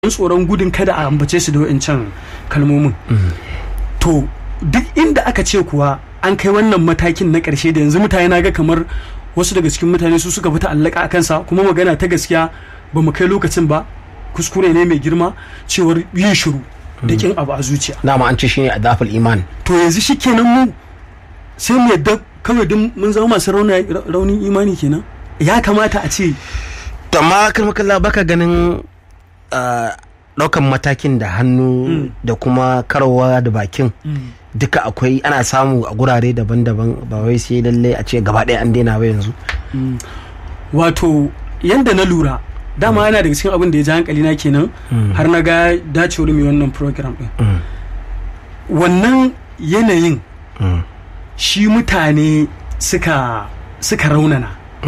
tsoron gudun kada a ambace su da wa'incan kalmomin to duk inda aka ce kuwa an kai wannan matakin na ƙarshe da yanzu mutane na ga kamar wasu daga cikin mutane su suka fita allaka a kansa kuma magana ta gaskiya ba mu kai lokacin ba kuskure ne mai girma cewar yin shiru da kin abu a zuciya dama an ce shine adaful iman to yanzu shi kenan mu sai mu yadda kawai duk mun zama masu raunin imani kenan ya kamata a ce to amma kalmakalla baka ganin daukan matakin da hannu da kuma karawa da bakin duka akwai ana samu a gurare daban-daban ba wai sai lalle a ce gaba ɗaya an daina ba yanzu wato yanda na lura dama yana daga cikin abin da ya ji hankali na kenan har na ga dacewar mai wannan program din wannan yanayin shi mutane suka suka raunana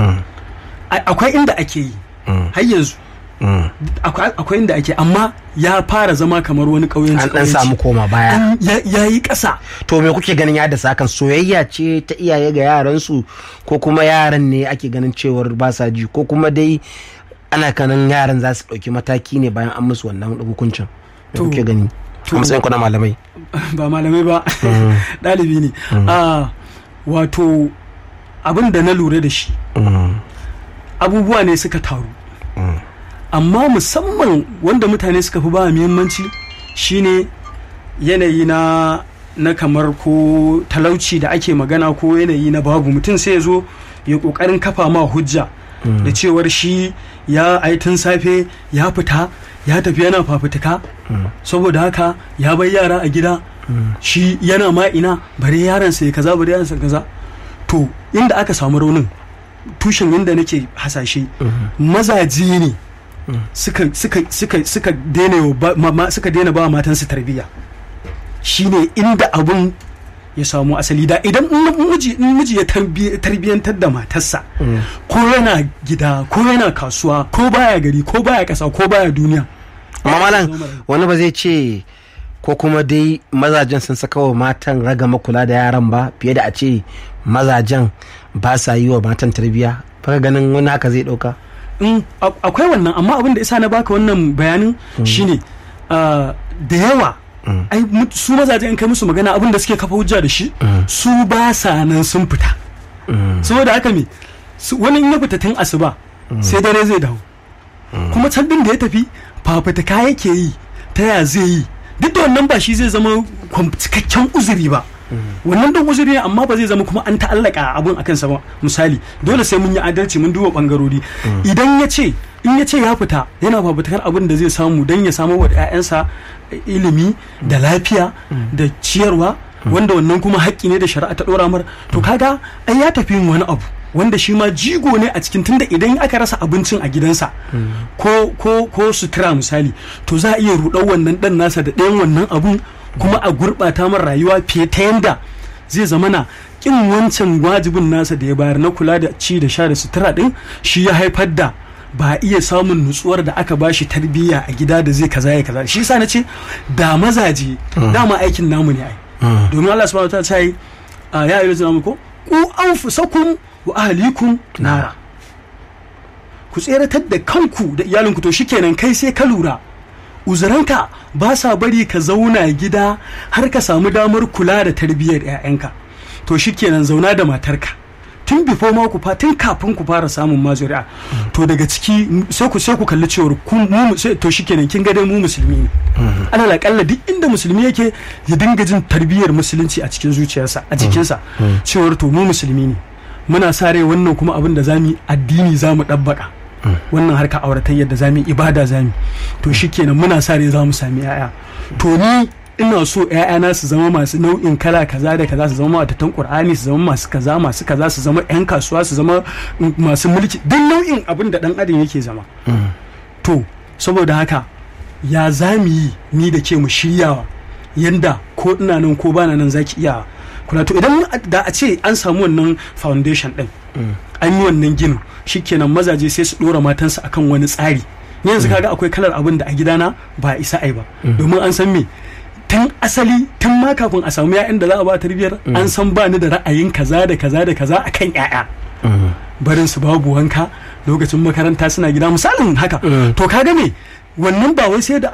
akwai inda ake yi har yanzu akwai inda ake amma ya fara zama kamar wani ƙauyen an dan samu koma baya ya yi ƙasa to me kuke ganin ya da sakan soyayya ce ta iyaye ga yaran su ko kuma yaran ne ake ganin cewar ba sa ji ko kuma dai ana kanan yaran za su ɗauki mataki ne bayan an musu wannan hukuncin me kuke gani a matsayin ku na malamai ba malamai ba ɗalibi ne wato abin da na lura da shi abubuwa ne suka taru amma musamman wanda mutane suka fi ba muhimmanci shine yanayi na na kamar ko talauci da ake magana ko yanayi na babu mutum sai ya zo ya kokarin kafa ma hujja da cewar shi ya tun safe ya fita ya tafi yana fafutuka saboda haka ya bai yara a gida shi yana ma ina bare yaransa ya kaza bare yaransa kaza to inda aka samu raunin tushen inda nake hasashe mazaje ne suka suka suka suka daina ba suka daina ba matansu tarbiyya shine inda abun ya samu asali da idan miji in miji ya tarbiyantar da matarsa ko yana gida ko yana kasuwa ko baya gari ko baya kasa ko baya duniya amma malam wani ba zai ce ko kuma dai mazajen sun saka wa matan ragama kula da yaran ba fiye da a ce mazajen ba sa yi wa matan tarbiyya faka ganin wani haka zai dauka akwai wannan amma abin da isa na baka wannan bayanin shine da yawa ai su mazaje in kai musu magana abin da suke kafa hujja da shi su ba sa nan sun fita saboda haka me wani in ya fita tun asuba sai dare zai dawo kuma can din da ya tafi fafutuka yake yi ta ya zai yi duk da wannan ba shi zai zama cikakken uzuri ba wannan don uzuri ne amma ba zai zama kuma an ta'allaka abun akan sa ba misali dole sai mun yi adalci mun duba bangarori idan ya ce in ya ce ya fita yana fafutukar abin da zai samu don ya samu wa 'ya'yansa ilimi da lafiya da ciyarwa wanda wannan kuma haƙƙi ne da shari'a ta ɗora mar to kaga ai ya tafi yin wani abu wanda shi ma jigo ne a cikin tunda idan aka rasa abincin a gidansa ko ko ko sutura misali to za a iya ruɗar wannan ɗan nasa da ɗayan wannan abun kuma a gurɓata mar rayuwa fiye ta yanda zai zama na kin wancan wajibin nasa da ya bayar na kula da ci da sha da sutura ɗin shi ya haifar da ba iya samun nutsuwar da aka bashi tarbiyya a gida da zai kaza ya kaza shi yasa na ce da mazaje dama aikin namu ne ai domin Allah subhanahu wa ta'ala yi ya ayyuhal zina ko ku anfusakum wa ahlikum nara ku tseratar da kanku da iyalinku to shikenan kai sai ka lura uzuranka ba sa bari ka zauna gida har ka samu damar kula da tarbiyyar 'ya'yanka to shikenan zauna da matarka tun bifo ma ku tun kafin ku fara samun mazuri'a to daga ciki sai ku sai ku kalli cewar ku mu to shikenan kin ga dai mu musulmi ne alal akalla duk inda musulmi yake ya dinga jin tarbiyyar musulunci a cikin zuciyarsa a cikinsa cewar to mu musulmi ne muna sa rai wannan kuma abin da zamu addini zamu dabbaka wannan harka auratayyar da zamu ibada zamu to shikenan muna sa rai zamu sami yaya to ni ina so ‘ya'yana su zama masu nau'in kala kaza da kaza su zama matatan ƙur'ani su zama masu kaza masu kaza su zama 'yan kasuwa su zama masu mulki duk nau'in abin da ɗan adam yake zama to saboda haka ya za mu yi ni da ke mu shiryawa yanda ko ina nan ko bana nan zaki iya kula to idan da a ce an samu wannan foundation ɗin an yi wannan ginin shikenan mazaje sai su ɗora matansa akan wani tsari yanzu kaga akwai kalar abin da a gidana ba isa ai ba domin an san me tun asali tun ma kafin a samu ya'yan da za a ba tarbiyyar an san ba ni da ra'ayin kaza da kaza da kaza akan ya'ya barin su babu wanka lokacin makaranta suna gida misalin haka to kaga me wannan ba wai sai da